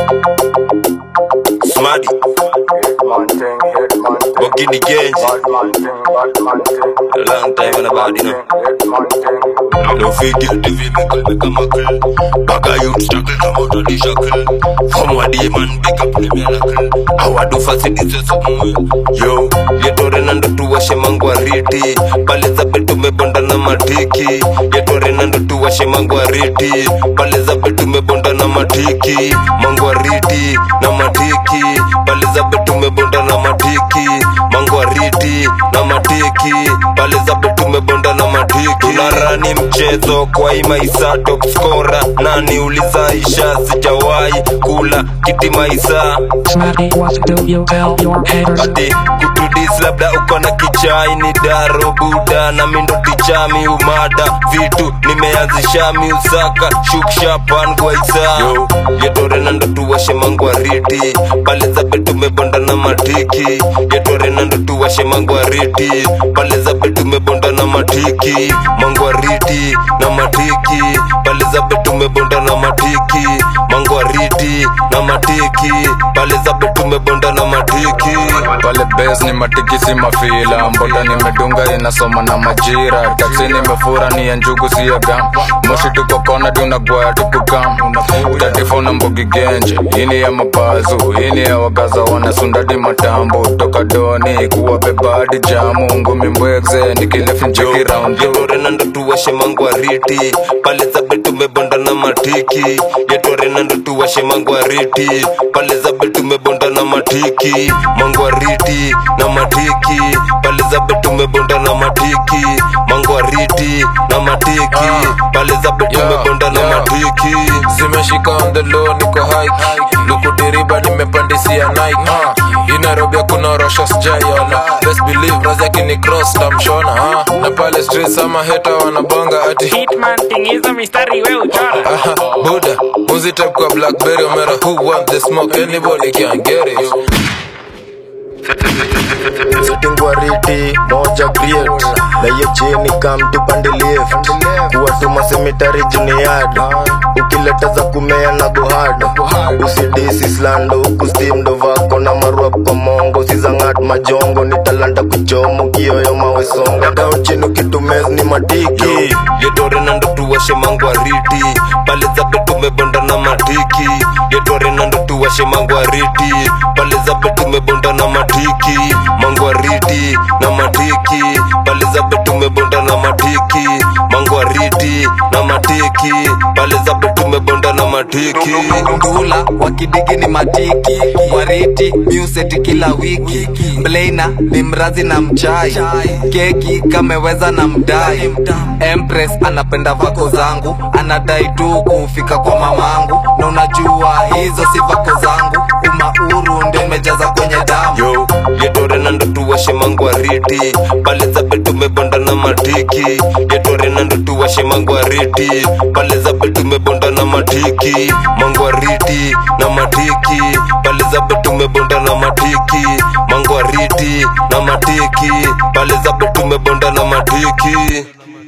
Smadi, Bogini Genji, a long time on the body, you know. No figure the vehicle become a kill. Baga youth struggle come out of the shackle. From what the man big up the miracle. How I do facilities somewhere. Yo, yetore nando tuwashe mangwariti. Pale za betu mebonda na matiki. Yetore nando tuwashe mangwariti. Pale za betu mebonda na matiki. Mangwariti na matiki. Pale za betu mebonda na matiki. Mangwariti na matiki. Pale za betu mebonda na matiki. Tunarani mchezo kwa hii maisa top scorer. Nani ulizaisha sijawahi kula kiti maisa Smarty, what do you tell your haters? ati kutudis labda uko na kichai ni daro buda na mindo tichami umada vitu nimeanzisha miusaka shukshapan gwaisa yo yetore nando tuwashe mangwariti pale za betu mebonda na matiki yetore nando tuwashe mangwariti pale za betu mebonda na matiki mangwariti na matiki pale za betu mebonda na matiki mangwariti na matiki pale za betu mebonda na matiki pale bes ni matikisi mafila mboda nimedunga inasoma na majira taksi nimefura ni ya njugu siyo gam moshi tuko kona tunagwaya tukukam tatifuna mbogi genje ini ya mapazu ini ya wagaza wanasundadi matambo toka doni kuwabeba hadi jamu ngumi mbwekze nikilefincheki round two. yetore nando tuwashe mangwariti pale za betu mebonda na matiki yetore nando tuwashe mangwariti pale za betu mebonda na matiki mangwariti na matiki pale za betu mebonda na matiki mangwariti na matiki pale za betu Yeah, mebonda na yeah. matiki zimeshika on the low niko hike lukudiriba nimepandisia nike uh. hii nairobi hakuna rosho sijaiona best believe razi akini cross tamshona uh. na pale streets ama heta wanabonga ati Hitman tingiza mistari we uchora Aha, buda muzi type kwa blackberry omera who want the smoke anybody can get it sitingwariti moja create na hiyo chini kam tupande lift kuwatuma semitari juniad ukileta za kumea na gohad usidisi slando huku stimdo vako na marua kwa mongo sizangat majongo ni talanta kuchomo kioyo mawesonga dao chini ukitumez ni matiki yetore nando tuwashe mangwariti pale za betu mebonda na matiki yetore nando tuwashe mangwariti pale za betu mebonda na matiki mangwariti na matiki pale za betu mebonda na matiki mangwariti na matiki pale za betu mebonda na matiki ndula wakidigi ni matiki wariti museti kila wiki mleina ni mrazi na mchai keki kameweza na mdai empress anapenda vako zangu anadai tu kufika kwa mamangu na unajua hizo si vako zangu umauru ndio imejaza kwenye damu yo yetore nando tuwashe mangwariti pale za betu mebonda na matiki yetore nando tuwashe mangwariti pale za betu mebonda na matiki mangwariti na matiki pale za betu mebonda na matiki mangwariti na matiki pale za betu mebonda na matiki